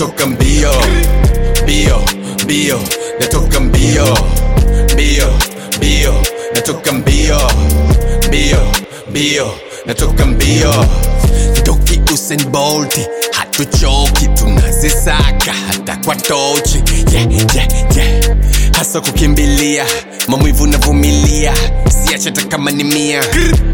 natoka mbio mbio mbio natoka mbio mbio mbio natoka mbio mbio mbio natoka mbio toki Usain Bolt hatuchoki tunazisaka hata kwa tochi yeah, yeah, yeah. hasa kukimbilia maumivu navumilia siache hata kama ni mia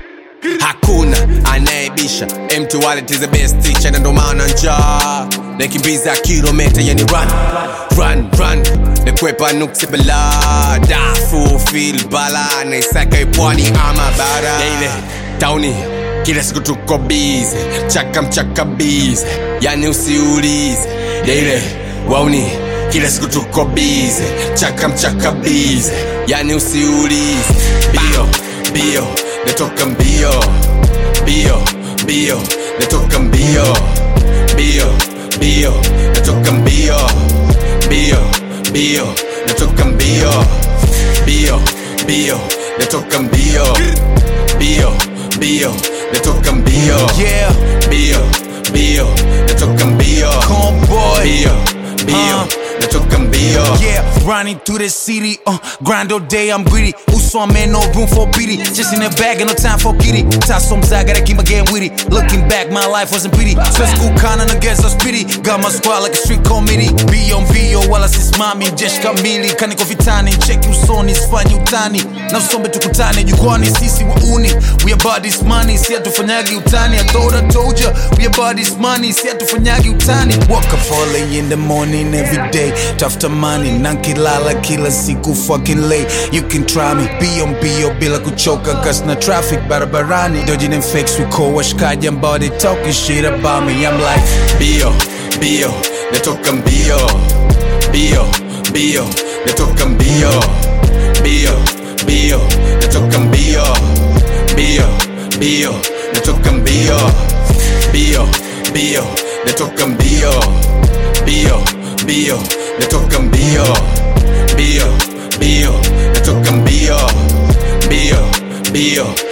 hakuna anayebisha mtu wallet is the best teacher na ndo maana njaa nakimbiza kilometa yani run run run nakwepa nuksi bala dafu fil bala naisaka ipwani ama bara ile tauni kila siku tuko bize chaka mchaka bize yani usiulize ile wauni kila siku tuko bize chaka mchaka bize yani usiulize bio bio natoka mbio mbio mbio natoka mbio mbio mbio natoka mbio mbio mbio natoka mbio mbio mbio natoka mbio mbio mbio natoka mbio Yeah, mbio mbio natoka mbio Convoy. mbio mbio Uh. natoka mbio yeah, running through the city, uh, grind all day, I'm greedy. Uso, I'm in no room for pity. Just in the bag, and no time for kitty. Tasom I gotta keep my game witty. Looking back, my life wasn't pretty. So school kinda against us pity. Got my squad like a street committee. Be on bio, wala sisimami, jeshi kamili. Kaniko vitani, cheki usoni, sifanyi utani. Na usombe tukutane, jukwani, sisi wauni. We about this money, si hatufanyagi utani. I thought I told ya, we about this money, si hatufanyagi utani. Wake up early in the morning every day. Tafuta money, nankilala kila siku fucking late. You can try me, be on bio bila kuchoka cause na traffic barabarani. Dodging and fakes, we call washkaji ambao they talking shit about me. I'm like, mbio mbio natoka mbio mbio mbio natoka mbio mbio mbio natoka mbio mbio mbio natoka mbio mbio mbio natoka mbio mbio mbio natoka mbio mbio mbio natoka mbio mbio mbio